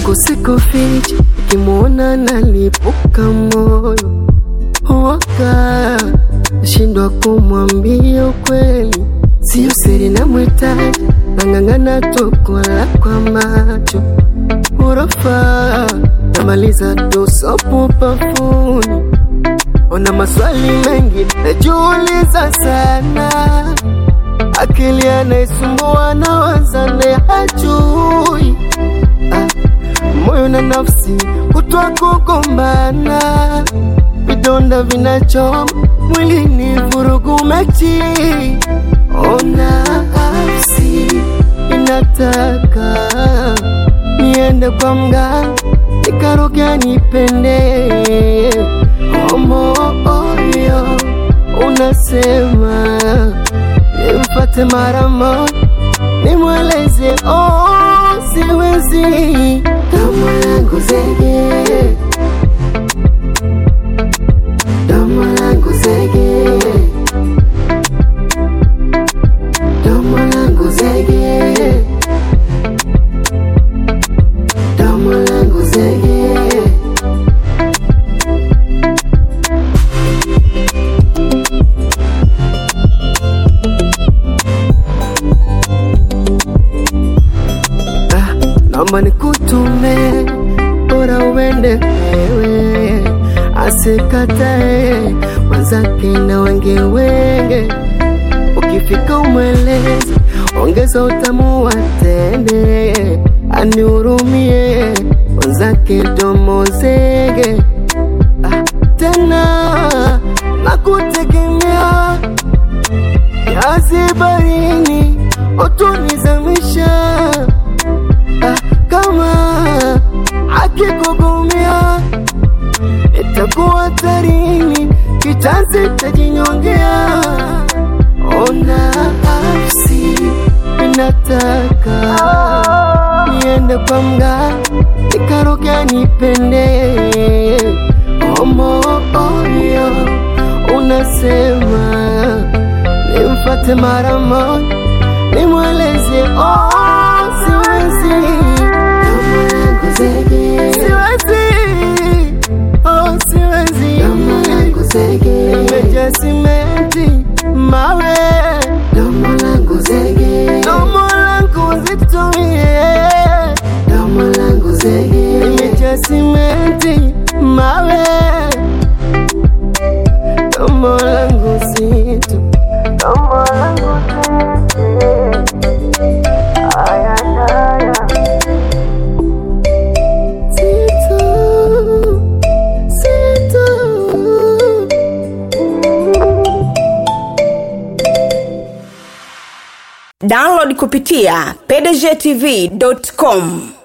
mwenzako sikuficha, ukimwona nalipuka moyo waka nashindwa kumwambia ukweli, sio siri na mwitaji, nang'ang'ana tu kulala kwa macho urofa, namaliza tusopu pafuni, ona maswali mengi najiuliza sana, akili anaisumbua na wazane hajui ah, moyo na nafsi kutwa kugombana vidonda vinachoma mwilini, vurugu mechi. Ona nafsi inataka niende kwa mganga nikaroge nipende. O moyo unasema nimfate mara moja, nimweleze oh, siwezi kama langu zege Domo langu zege, domo langu zege, domo langu zege. Ah, naomba nikutume, bora uende wewe, asikatae mwenzake na wenge wenge. Ukifika umweleze, ongeza utamu wa tende, anihurumie mwenzake domo zege. Ah, tena nakutegemea kiasi barini utunizamisha ah, kama akikugumia itakuwa tarini kitanzi tajinyongea. Ona nafsi inataka niende kwa mganga nikaroge nipende. O moyo unasema nimfate mara moja, nimweleze oh, siwezi Domo langu zege. siwezi oh, siwezi Domo langu zege. nimejaa simenti mawe Domo langu zege. Domo langu zitumie Domo langu zege. nimejaa simenti mawe Domo langu zitu Domo langu zege. Aya, aya. Zitu, zitu. download kupitia pdgtv.com